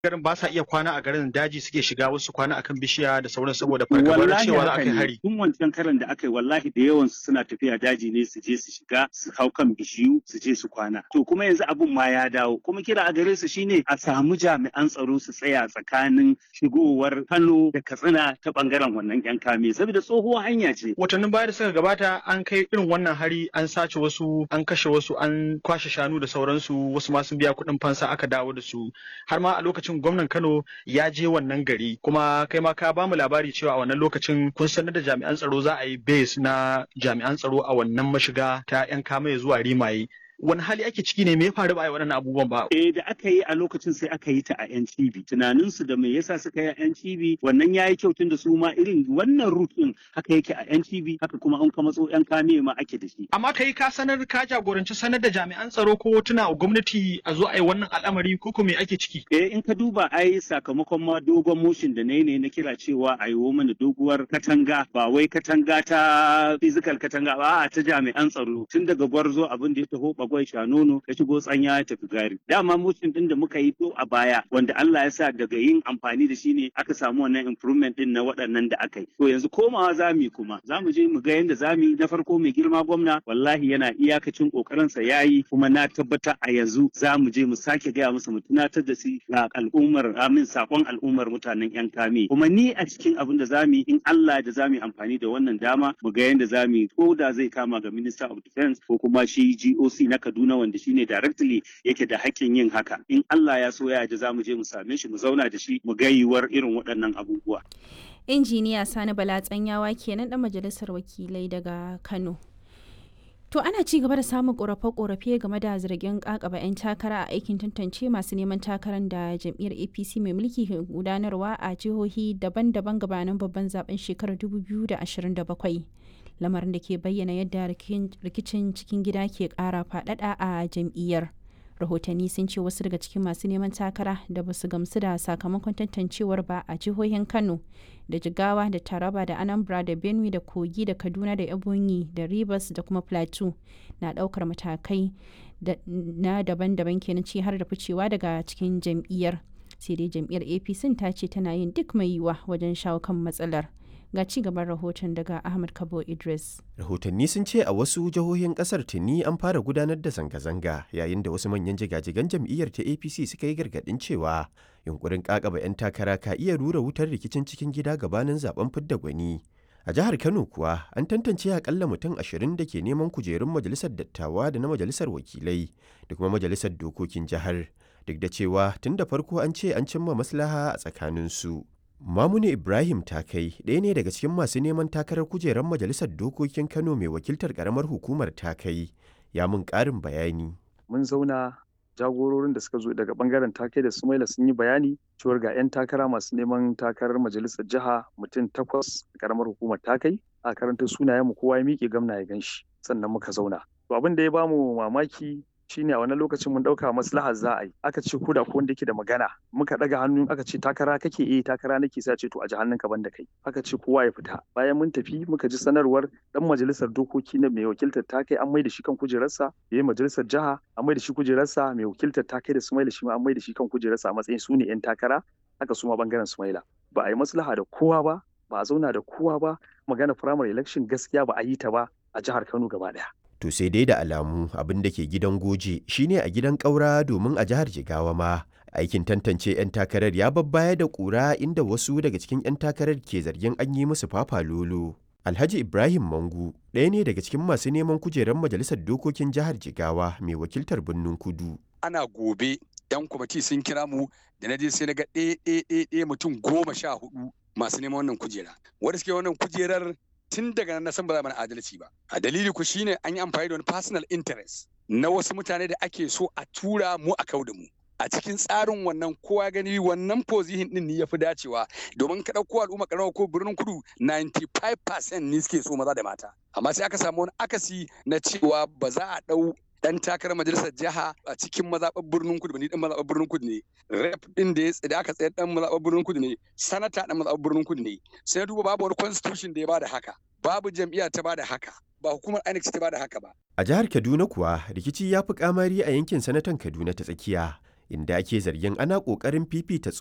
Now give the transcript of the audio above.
garin ba sa iya kwana a garin daji suke shiga wasu kwana akan bishiya da sauran saboda fargabar cewa za a kai hari tun wancan karan da aka yi wallahi da yawan su suna tafiya daji ne su je su shiga su hau kan bishiyu su je su kwana to kuma yanzu abun ma ya dawo kuma kira a gare su shine a samu jami'an tsaro su tsaya tsakanin shigowar Kano da Katsina ta bangaren wannan yan kame saboda tsohuwar hanya ce watannin baya da suka gabata an kai irin wannan hari an sace wasu an kashe wasu an kwashe shanu da sauransu wasu ma sun biya kuɗin fansa aka dawo da su har ma a lokacin gwamnan Kano ya je wannan gari kuma kai ma ka bamu labari cewa a wannan lokacin kun sanar da jami'an tsaro za a yi base na jami'an tsaro a wannan mashiga ta yan kamaye zuwa rimaye wani hali ake ciki ne me ya faru ba a yi waɗannan abubuwan ba eh da aka yi a lokacin sai aka yi ta a yan cibi tunanin su da me yasa suka yi a yan cibi wannan yayi kyau tun da su ma irin wannan route din haka yake a yan cibi haka kuma an ka matso yan kame ma ake da shi amma kai ka sanar ka jagoranci sanar da jami'an tsaro ko tuna a gwamnati a zo a yi wannan al'amari ko ko me ake ciki eh in ka duba ai sakamakon ma dogon motion da nayi ne na kira cewa a yi mana doguwar katanga ba wai katanga ta physical katanga ba a ta jami'an tsaro tun daga gwarzo abin da ya taho bagwai shanono ya shigo tsanya ya tafi gari dama motion din da muka yi to a baya wanda Allah ya sa daga yin amfani da shi ne aka samu wannan improvement din na waɗannan da aka yi to yanzu komawa zamu kuma zamu je mu ga yanda zamu na farko mai girma gwamna wallahi yana iyakacin kokarin sa yayi kuma na tabbata a yanzu zamu je mu sake gaya musu mu tunatar da su ga al'ummar amin sakon al'ummar mutanen yan kame kuma ni a cikin abin da zamu yi in Allah da zamu yi amfani da wannan dama mu ga yanda zamu yi ko da zai kama ga minister of defense ko kuma shi GOC na Kaduna wanda shine directly yake da hakkin yin haka in Allah ya so ya ji zamu je mu same shi mu zauna da shi mu ga yiwuwar irin waɗannan abubuwa injiniya Sani Bala Tsanyawa kenan dan majalisar wakilai daga Kano To ana ci gaba da samun korafe-korafe game da zargin kakaba 'yan takara a aikin tantance masu neman takarar da jam'iyyar APC mai mulki ke gudanarwa a jihohi daban-daban gabanin babban zaben shekarar 2027. Lamarin da ke bayyana yadda rikicin cikin gida ke kara faɗaɗa a jam'iyyar. rahotanni sun ce wasu daga cikin masu neman takara da basu gamsu da sakamakon tantancewar ba a jihohin kano da jigawa da taraba da anambra da benue da kogi da kaduna da ebonyi da rivers da kuma plateau na daukar matakai na daban-daban kenan ce har da ficewa daga cikin jam'iyyar sai dai jam'iyyar apc ta ce tana yin duk mai yiwa wajen shawo kan matsalar ga ci gaban rahoton daga ahmad kabo idris rahotanni sun ce a wasu jihohin kasar tuni an fara gudanar da zanga-zanga yayin da wasu manyan jigajigan jam'iyyar ta apc suka yi gargadin cewa yunkurin kakaba 'yan takara ka iya rura wutar rikicin cikin gida gabanin zaben fidda gwani a jihar kano kuwa an tantance akalla mutum ashirin da ke neman kujerun majalisar dattawa da na majalisar wakilai da kuma majalisar dokokin jihar duk da cewa tun da farko an ce an cimma maslaha a tsakaninsu Mamuni Ibrahim Takai ɗaya ne daga cikin masu neman takarar kujerar Majalisar Dokokin Kano mai wakiltar ƙaramar hukumar Takai ya mun ƙarin bayani. Mun zauna jagororin da suka zo daga bangaren Takai da Sumaila sun yi bayani cewar ga 'yan takara masu neman takarar majalisar jiha mutum takwas ƙaramar hukumar Takai a karanta sunayen mu kowa ya miƙe gamna ya ganshi sannan muka zauna. To abin da ya bamu mamaki shine a wani lokacin mun dauka maslahar za a yi aka ce ko da ko wanda yake da magana muka daga hannu aka ce takara kake eh takara nake sa ce to a ji hannunka banda kai aka ce kowa ya fita bayan mun tafi muka ji sanarwar dan majalisar dokoki na mai wakiltar ta kai an mai da shi kan kujerarsa yayin majalisar jiha an mai da shi kujerarsa mai wakiltar ta kai da Sumaila shi ma an mai da shi kan kujerarsa a matsayin su ne yan takara haka su ma bangaren Sumaila ba a yi maslaha da kowa ba ba a zauna da kowa ba magana primary election gaskiya ba a yi ta ba a jihar Kano gaba daya To sai dai da alamu abin da ke gidan goje shine a gidan ƙaura domin a jihar Jigawa ma. Aikin tantance 'yan takarar ya babbaya da ƙura inda wasu daga cikin 'yan takarar ke zargin an yi musu fafa lolo. Alhaji Ibrahim Mangu ɗaya ne daga cikin masu neman kujerar majalisar dokokin jihar Jigawa mai wakiltar birnin Kudu. Ana gobe 'yan kwamiti sun kira mu da na je sai na ga ɗaya mutum goma sha hudu masu neman wannan kujera. Wanda suke wannan kujerar tun daga nan na san ba za mana adalci ba a dalili ku shine an yi amfani da wani personal interest na wasu mutane da ake so a tura mu a kau da mu a cikin tsarin wannan kowa gani wannan position din ne yafi dacewa domin ka dauko al'umma karamar ko birnin kudu 95% ne suke so maza da mata amma sai aka samu wani akasi na cewa ba za a dau dan takarar majalisar jiha a cikin mazaɓar birnin kudu ni dan mazaɓar birnin kudu ne rep din da ya da aka tsayar dan mazaɓar birnin kudu ne sanata dan mazaɓar birnin kudu ne sai duba babu wani constitution da ya bada haka babu jam'iyya ta bada haka ba hukumar INEC ta bada haka ba A jihar Kaduna kuwa rikici ya fi kamari a yankin sanatan Kaduna ta tsakiya inda ake zargin ana ƙoƙarin fifita